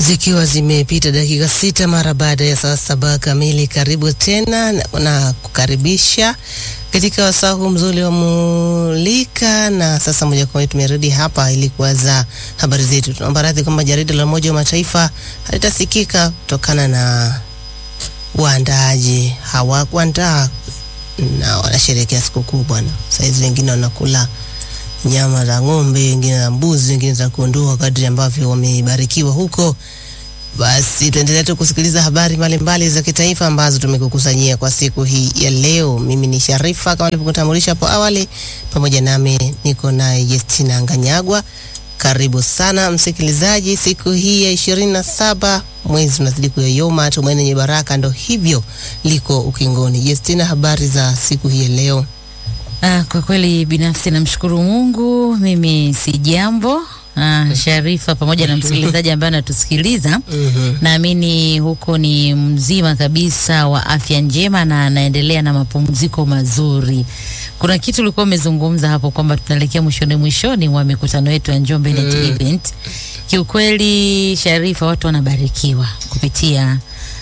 Zikiwa zimepita dakika sita mara baada ya saa saba kamili, karibu tena na, na kukaribisha katika wasaa huu mzuri wa Mulika. Na sasa moja kwa moja tumerudi hapa ili kuanza habari zetu. Tunaomba radhi kwamba jarida la Umoja wa Mataifa halitasikika kutokana na waandaaji hawakuandaa na wanasherehekea sikukuu bwana. Saizi wengine wanakula nyama za ng'ombe, wengine za mbuzi, wengine za kondoo, kadri ambavyo wamebarikiwa huko. Basi tuendelee tu kusikiliza habari mbalimbali za kitaifa ambazo tumekukusanyia kwa siku hii ya leo. Mimi ni Sharifa kama nilivyokutambulisha hapo awali, pamoja nami niko naye Justina Nganyagwa. Karibu sana msikilizaji, siku hii ya ishirini na saba mwezi unazidi kuyoyoma, tumaini yenye baraka ndo hivyo liko ukingoni. Justina, habari za siku hii ya leo? Ah, kwa kweli binafsi namshukuru Mungu, mimi si jambo. Ah, Sharifa pamoja na msikilizaji ambaye anatusikiliza Mhm. naamini huko ni mzima kabisa wa afya njema na anaendelea na mapumziko mazuri. Kuna kitu ulikuwa umezungumza hapo kwamba tunaelekea mwishoni mwishoni wa mikutano yetu ya Njombe Net Mm. Event. Kiukweli Sharifa, watu wanabarikiwa kupitia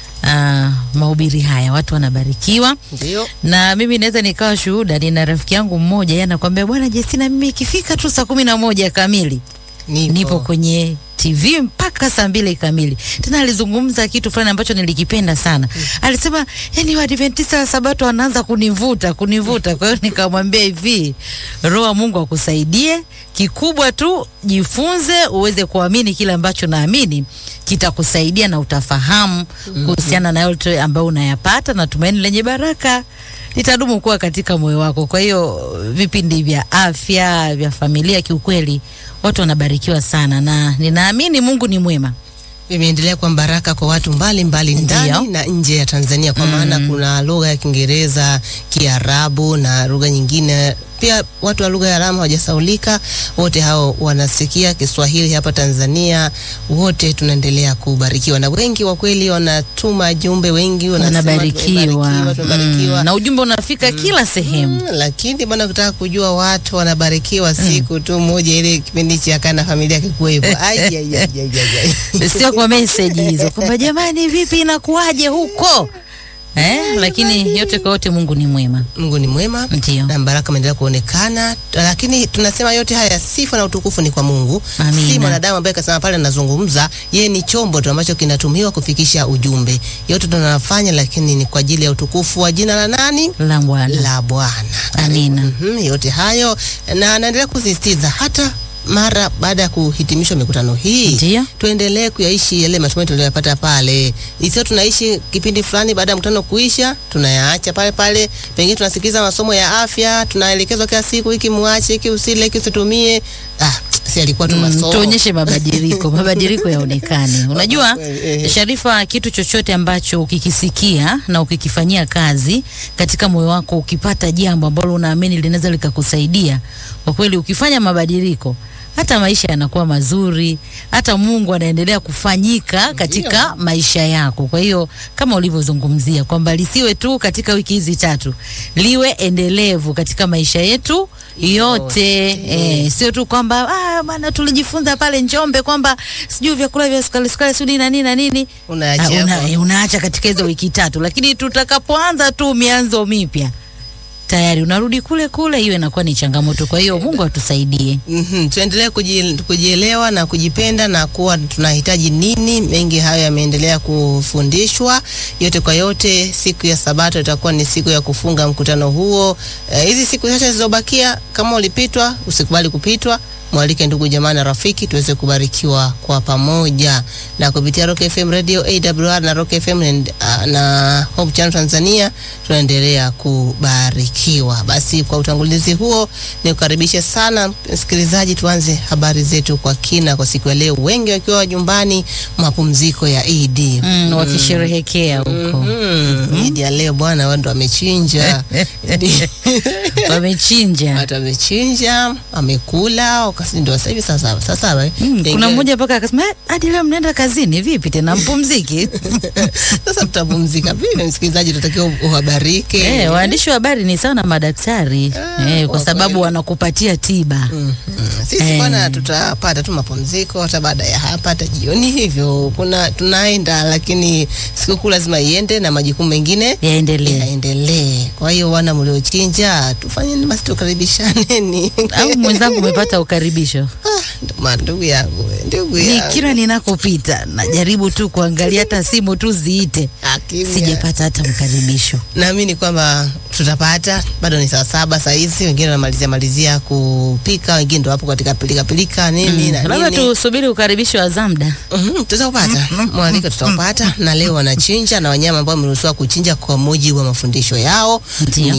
ah, mahubiri haya, watu wanabarikiwa Ndio. na mimi naweza nikawa shuhuda. Nina rafiki yangu mmoja, yeye anakwambia bwana Justina, mimi ikifika tu saa kumi na moja kamili Nipo. nipo kwenye TV mpaka saa mbili kamili. Tena alizungumza kitu fulani ambacho nilikipenda sana. Alisema yani Waadventista wa Sabato wanaanza kunivuta kunivuta. Kwa hiyo nikamwambia hivi, Roho wa Mungu akusaidie, kikubwa tu jifunze uweze kuamini kile ambacho naamini kitakusaidia na utafahamu kuhusiana na yote ambayo unayapata na tumaini lenye baraka litadumu kuwa katika moyo wako. Kwa hiyo vipindi vya afya vya familia, kiukweli watu wanabarikiwa sana, na ninaamini Mungu ni mwema. Imeendelea kuwa baraka kwa watu mbalimbali ndani Ndio. na nje ya Tanzania kwa maana kuna lugha ya Kiingereza, Kiarabu na lugha nyingine. Pia watu wa lugha ya alama hawajasaulika, wote hao wanasikia Kiswahili hapa Tanzania. Wote tunaendelea kubarikiwa na wengi kwa kweli wanatuma jumbe, wengi wanasema Wanabarikiwa tumebarikiwa, tumebarikiwa. Mm, na ujumbe unafika kila sehemu. Mm, lakini bwana, kutaka kujua watu wanabarikiwa siku tu moja, ile kipindi cha kana familia kikuwepo. Ai, ai, ai, ai, ai, ai. Sio kwa message hizo kwamba jamani, vipi inakuwaje huko eh? Lakini yote kwa yote Mungu ni mwema, Mungu ni mwema ndio. na baraka imeendelea kuonekana, lakini tunasema yote haya sifa na utukufu ni kwa Mungu, Amina. si mwanadamu ambaye kasema pale anazungumza. Yeye ni chombo tu ambacho kinatumiwa kufikisha ujumbe. Yote tunafanya, lakini ni kwa ajili ya utukufu wa jina la nani? La Bwana. La Bwana. Amina. Mhm, yote hayo na anaendelea kusisitiza hata mara baada ya kuhitimishwa mikutano hii Ndio. tuendelee kuyaishi yale matumaini tuliyoyapata pale. Isio tunaishi kipindi fulani, baada ya mkutano kuisha, tunayaacha pale pale. Pengine tunasikiliza masomo ya afya, tunaelekezwa kila siku, hiki muache, hiki usile, hiki usitumie. Ah, si alikuwa tu Mm, masomo. tuonyeshe mabadiliko, mabadiliko yaonekane. Unajua Eh. Sharifa, kitu chochote ambacho ukikisikia na ukikifanyia kazi katika moyo wako, ukipata jambo ambalo unaamini linaweza likakusaidia, kwa kweli, ukifanya mabadiliko hata maisha yanakuwa mazuri, hata Mungu anaendelea kufanyika katika maisha yako. Kwa hiyo kama ulivyozungumzia kwamba lisiwe tu katika wiki hizi tatu, liwe endelevu katika maisha yetu yote. Eh, sio tu kwamba ah, bana tulijifunza pale Njombe kwamba sijui vyakula vya sukari sukari sijui na nini na nini Unaacha Ah, una, hapo. eh, unaacha katika hizo wiki tatu, lakini tutakapoanza tu mianzo mipya tayari unarudi kule kule, hiyo inakuwa ni changamoto. Kwa hiyo Mungu atusaidie. Mhm, tuendelee kuji- kujielewa na kujipenda na kuwa tunahitaji nini. Mengi hayo yameendelea kufundishwa. Yote kwa yote, siku ya Sabato itakuwa ni siku ya kufunga mkutano huo. Eh, Hizi siku chache zilizobakia, kama ulipitwa, usikubali kupitwa. Mwalike ndugu jamaa na rafiki tuweze kubarikiwa kwa pamoja na kupitia Rock FM Radio AWR na Rock FM and, uh, na Hope Channel Tanzania tunaendelea kubarikiwa. Basi kwa utangulizi huo nikukaribishe sana msikilizaji, tuanze habari zetu kwa kina kwa siku ya leo, wengi wakiwa nyumbani mapumziko ya Eid. Mm, wakisherehekea huko Mm, Eid ya leo bwana, watu wamechinja wamechinja. watu wamechinja, wamekula, kasi ndio sasa hivi saa saba saa saba eh. Mm, kuna Pengine- mmoja mpaka akasema "Eh, hadi leo mnaenda kazini vipi tena mpumziki? sasa tutapumzika vipi? Msikilizaji, tutakiwa uhabarike Eh, waandishi wa habari ni sawa na madaktari Ah, eh, kwa kwa sababu kweli. wanakupatia tiba. Mm, mm. Sisi Eh. bwana tutapata tu mapumziko hata baada ya hapa, hata jioni hivyo kuna tunaenda, lakini sikukuu lazima iende na majukumu mengine Yaendelee. yaendelee. Kwa hiyo wana mliochinja, tufanyeni basi, tukaribishaneni. Au mwenzangu umepata ukaribisho? Ah, ma- ndugu yangu, ndugu Ni yangu, kila ninakopita najaribu tu kuangalia hata simu tu ziite, Akimya. sijapata hata mkaribisho. Naamini kwamba tutapata, bado ni saa saba saa hizi, wengine wanamalizia malizia kupika, wengine ndo wapo katika pilika pilika nini na Labda nini. tusubiri ukaribisho wa Zamda. Mhm, tutaupata mwaliko, tutaupata na leo wanachinja na wanyama ambao wameruhusiwa kuchinja kwa mujibu wa mafundisho yao Ndio.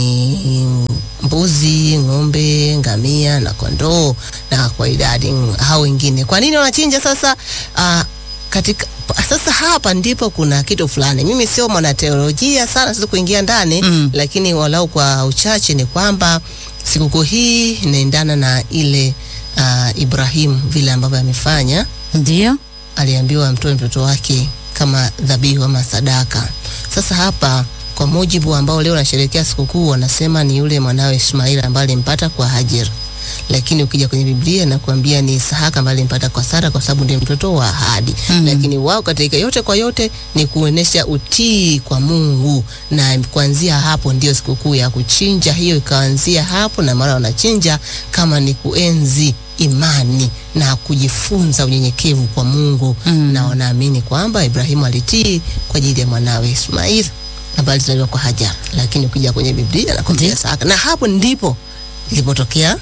ni mbuzi, ng'ombe, ngamia na kondoo, na kwa idadi hao wengine. Kwa nini wanachinja sasa? Ah, katika sasa hapa ndipo kuna kitu fulani. Mimi sio mwanateolojia sana, sisi kuingia ndani Mm. lakini walau kwa uchache ni kwamba sikukuu hii inaendana na ile uh, Ibrahimu vile ambavyo amefanya Ndio. aliambiwa amtoe mtoto wake kama dhabihu ama sadaka. Sasa hapa kwa mujibu ambao leo nasherehekea sikukuu, wanasema ni yule mwanawe Ishmaeli ambaye alimpata kwa Hajar, lakini ukija kwenye Biblia nakuambia ni Isahaka ambaye alimpata kwa Sara kwa sababu ndiye mtoto wa ahadi. Mm. Lakini wao katika yote kwa yote ni kuonesha utii kwa Mungu, na kuanzia hapo ndio sikukuu ya kuchinja hiyo ikaanzia hapo, na maana wanachinja kama ni kuenzi imani na kujifunza unyenyekevu kwa Mungu Mm. na wanaamini kwamba Ibrahimu alitii kwa ajili ya mwanawe Ismail ambaye alizaliwa kwa Hajar, lakini ukija kwenye Biblia nakwambia Ndiyo. Isaka, na hapo ndipo ilipotokea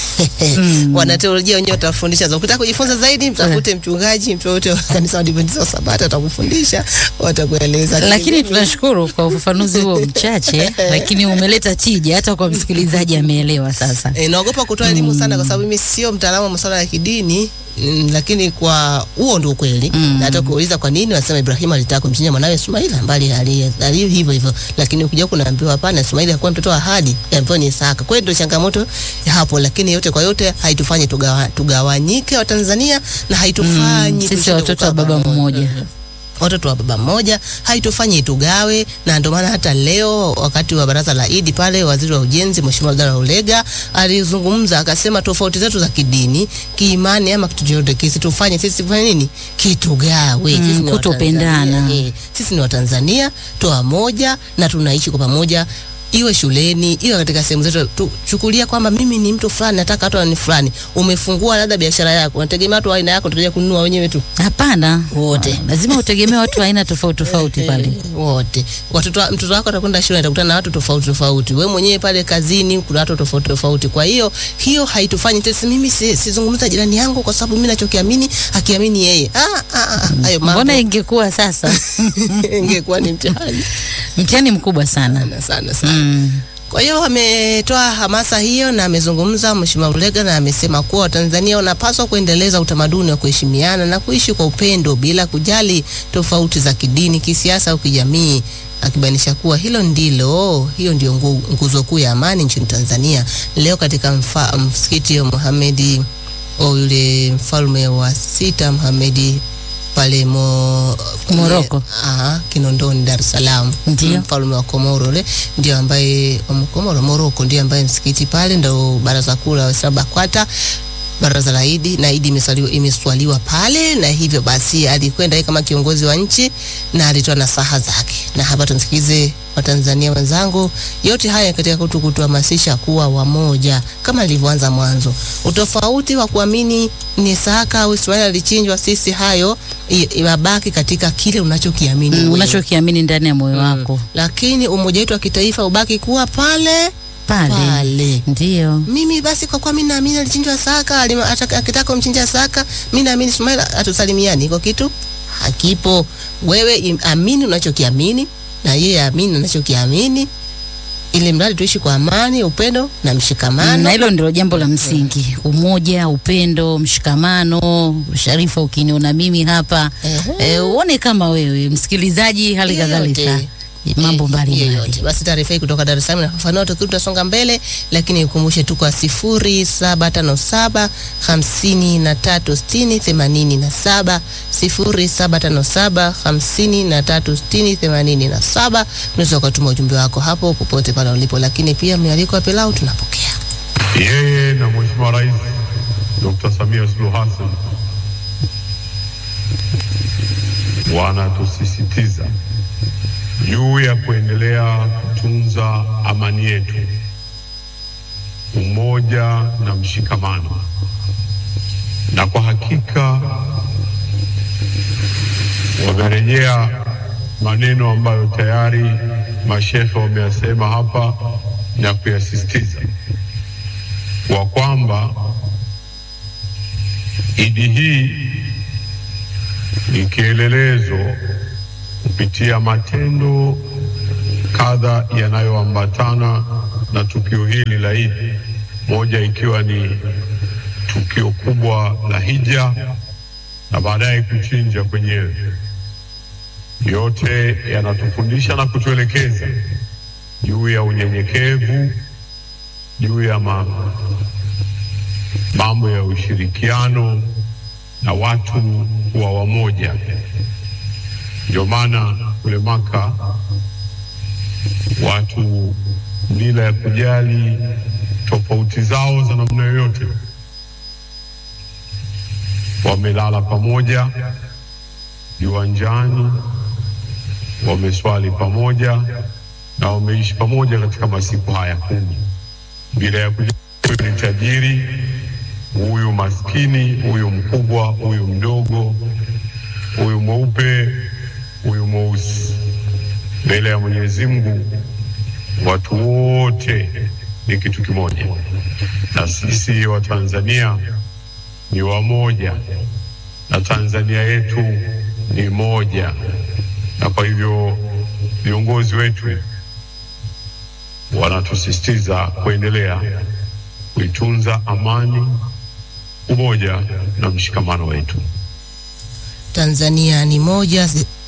Mm. wanateolojia wenyewe watafundisha. za- Ukitaka kujifunza zaidi, mtafute mchungaji, mtu yote wa kanisa la Adventista wa Sabato atakufundisha, watakueleza. Lakini tunashukuru kwa ufafanuzi huo mchache, lakini umeleta tija hata kwa msikilizaji ameelewa sasa. E, naogopa kutoa elimu sana kwa sababu mimi sio mtaalamu wa masuala ya kidini mm, lakini kwa huo ndio ukweli Mm. na hata kuuliza kwa nini wanasema Ibrahimu alitaka kumchinja mwanawe Ismaili ambaye ali ali hivyo hivyo, lakini ukija kunaambiwa hapana, Ismaili hakuwa mtoto wa ahadi ambaye ni Isaka. Kwa hiyo ndio changamoto ya hapo, lakini yote kwa yote haitufanye tugawa, tugawanyike wa Tanzania na haitufanyi Mm, sisi tushinde watoto wa kukaa baba pamoja. mmoja. watoto wa baba mmoja haitufanyi tugawe, na ndio maana hata leo wakati wa baraza la Idi pale, waziri wa ujenzi Mheshimiwa Abdalla Ulega alizungumza akasema, tofauti zetu za kidini, kiimani ama kitu chochote kisi tufanye sisi fanye nini, kitugawe. Mm, Sisi ni kutopendana. Watanzania, eh, sisi ni Watanzania toa moja na tunaishi kwa pamoja iwe shuleni iwe katika sehemu zetu, tuchukulia kwamba mimi ni mtu fulani, nataka watu ni fulani. Umefungua labda biashara yako, unategemea watu wa aina yako tutakuja kununua wenyewe tu Hapana, Wote. Ah, lazima utegemee watu wa aina tofauti tofauti pale. Eh, wote watoto wa- mtoto wako atakwenda shule atakutana na watu tofauti tofauti, wewe mwenyewe pale kazini kuna watu tofauti tofauti. Kwa hiyo hiyo haitufanyi tesi, mimi si- sizungumza jirani yangu kwa sababu mimi nachokiamini akiamini yeye. Ah, ah, ah, hayo mambo Mbona ingekuwa sasa ingekuwa ni mtihani mtihani mkubwa sana. sana sana sana. Mm. Kwa hiyo ametoa hamasa hiyo na amezungumza Mheshimiwa Ulega na amesema kuwa Watanzania wanapaswa kuendeleza utamaduni wa kuheshimiana na kuishi kwa upendo bila kujali tofauti za kidini, kisiasa au kijamii, akibainisha kuwa hilo ndilo hiyo ndio ngu- nguzo kuu ya amani nchini Tanzania. Leo katika mfa, msikiti wa Muhamedi au yule mfalme wa sita Muhamedi pale mo, Moroko. Aha, Kinondoni Dar es Salaam. Ndio. Mfalme wa Komoro ule ndio ambaye wa Komoro Moroko ndio ambaye msikiti pale ndio baraza kuu la Waislamu BAKWATA baraza la Idi na Idi imeswaliwa, imeswaliwa pale, na hivyo basi alikwenda yeye kama kiongozi wa nchi na alitoa nasaha zake, na hapa tumsikilize Watanzania wenzangu. Yote haya katika kutu kutuhamasisha kuwa wamoja kama ilivyoanza mwanzo. Utofauti wa kuamini ni Isaka au Ismaili alichinjwa, sisi hayo i- ibabaki katika kile unachokiamini Mm, wewe. unachokiamini ndani ya moyo wako lakini umoja wetu wa kitaifa ubaki kuwa pale pale, pale. ndio Mimi basi kwa kuwa mimi naamini alichinjwa Saka, alima- ataka- akitaka kumchinja Saka, mimi naamini Ismail atusalimiani, iko kitu hakipo. Wewe im- amini unachokiamini na yeye amini anachokiamini, ili mradi tuishi kwa amani, upendo na mshikamano. na hilo ndilo jambo la msingi: umoja, upendo, mshikamano. Sharifa, ukiniona mimi hapa Ehe. eh, uone kama wewe msikilizaji, hali Hiyo kadhalika yote. mambo Eh, mbalimbali. yoyote. Basi taarifa hii kutoka Dar es Salaam inafafanua tukio, tutasonga mbele, lakini ukumbushe tu kwa sifuri saba tano saba hamsini na tatu sitini themanini na saba sifuri saba tano saba hamsini na tatu sitini themanini na saba unaweza ukatuma ujumbe wako hapo popote pale ulipo, lakini pia mialiko ya pilau tunapokea. Yeye na Mheshimiwa Rais Dr. Samia Suluhu Hassan wanatusisitiza juu ya kuendelea kutunza amani yetu, umoja na mshikamano, na kwa hakika wamerejea maneno ambayo tayari mashehe wameyasema hapa na kuyasisitiza wa kwamba Idi hii ni kielelezo kupitia matendo kadha yanayoambatana na tukio hili la Idi, moja ikiwa ni tukio kubwa la hija na baadaye kuchinja kwenyewe. Yote yanatufundisha na kutuelekeza juu ya unyenyekevu, juu ya ma, mambo ya ushirikiano na watu wa wamoja. Ndio maana kule Maka watu bila ya kujali tofauti zao za namna yoyote wamelala pamoja viwanjani, wameswali pamoja na wameishi pamoja katika masiku haya kumi bila ya kujali huyu ni tajiri, huyu maskini, huyu mkubwa, huyu mdogo, huyu mweupe, huyu mweusi. Mbele ya Mwenyezi Mungu watu wote ni kitu kimoja, na sisi wa Tanzania ni wamoja, na Tanzania yetu ni moja, na kwa hivyo viongozi wetu wanatusisitiza kuendelea kuitunza amani, umoja na mshikamano wetu. Tanzania ni moja, zi-